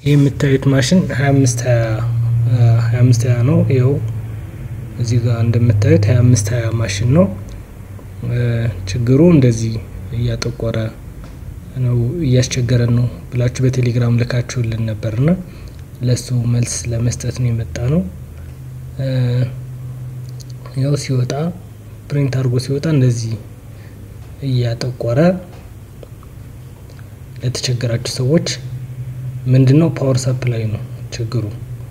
ይህ የምታዩት ማሽን ሀያ አምስት ሀያ አምስት ሀያ ነው። ይኸው እዚህ ጋር እንደምታዩት ሀያ አምስት ሀያ ማሽን ነው። ችግሩ እንደዚህ እያጠቆረ ነው እያስቸገረን ነው ብላችሁ በቴሌግራም ልካችሁልን ነበርና ለሱ መልስ ለመስጠት ነው የመጣ ነው። ያው ሲወጣ ፕሪንት አድርጎ ሲወጣ እንደዚህ እያጠቆረ ለተቸገራችሁ ሰዎች ምንድን ነው ፓወር ሰፕላይ ነው ችግሩ፣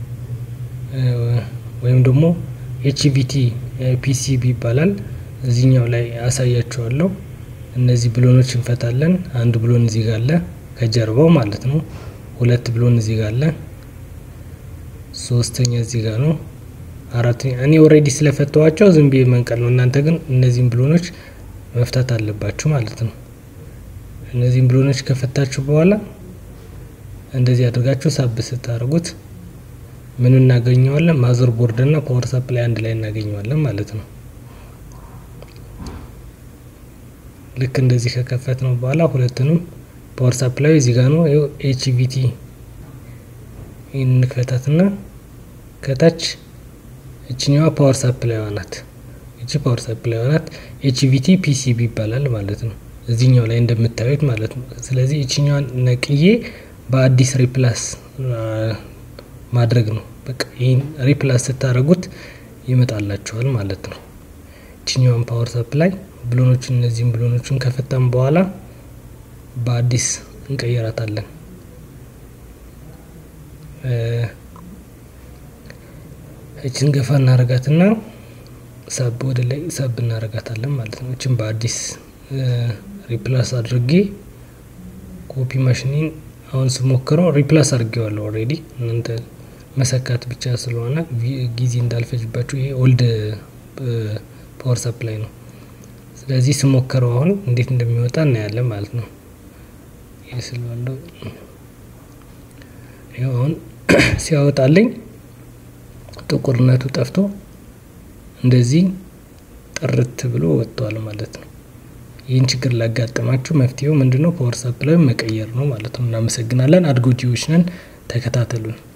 ወይም ደግሞ ኤችቪቲ ፒሲቢ ይባላል። እዚህኛው ላይ አሳያችኋለሁ። እነዚህ ብሎኖች እንፈታለን። አንድ ብሎን እዚህ ጋር አለ ከጀርባው ማለት ነው። ሁለት ብሎን እዚህ ጋር አለ። ሶስተኛ እዚህ ጋር ነው። አራተኛ እኔ ኦልሬዲ ስለፈተዋቸው ዝም ብዬ መንቀል ነው። እናንተ ግን እነዚህን ብሎኖች መፍታት አለባችሁ ማለት ነው። እነዚህን ብሎኖች ከፈታችሁ በኋላ እንደዚህ አድርጋችሁ ሳብ ስታደርጉት ምን እናገኘዋለን? ማዘር ቦርድ እና ፓወር ሰፕላይ አንድ ላይ እናገኘዋለን ማለት ነው። ልክ እንደዚህ ከከፈት ነው በኋላ ሁለቱንም ፓወር ሰፕላይ እዚህ ጋር ነው። ይኸው ኤችቪቲ እንክፈታትና ከታች እችኛዋ ፓወር ሰፕላይዋ ናት። እቺ ፓወር ሰፕላይዋ ናት። ኤችቪቲ ፒሲቢ ይባላል ማለት ነው። እዚህኛው ላይ እንደምታዩት ማለት ነው። ስለዚህ እችኛዋን ነቅዬ በአዲስ ሪፕላስ ማድረግ ነው። በቃ ይህን ሪፕላስ ስታደርጉት ይመጣላችኋል ማለት ነው። እችኛዋን ፓወር ሰፕላይ ብሎኖችን እነዚህም ብሎኖችን ከፈታም በኋላ በአዲስ እንቀይራታለን። እችን ገፋ እናረጋትና ሳብ ወደ ላይ ሳብ እናረጋታለን ማለት ነው። እችን በአዲስ ሪፕላስ አድርጌ ኮፒ ማሽኒን አሁን ስሞክረው ሪፕላስ አድርጌዋለሁ ኦልሬዲ። እናንተ መሰካት ብቻ ስለሆነ ጊዜ እንዳልፈጅባችሁ ይሄ ኦልድ ፓወር ሰፕላይ ነው። ስለዚህ ስሞክረው አሁን እንዴት እንደሚወጣ እናያለን ማለት ነው። ይህ ስለዋለው ይኸው አሁን ሲያወጣልኝ ጥቁርነቱ ጠፍቶ እንደዚህ ጥርት ብሎ ወጥቷል ማለት ነው። ይህን ችግር ላጋጠማችሁ መፍትሄው ምንድነው? ፓወር ሰፕላይ መቀየር ነው ማለት ነው። እናመሰግናለን። አድጎጂዎች ነን። ተከታተሉን።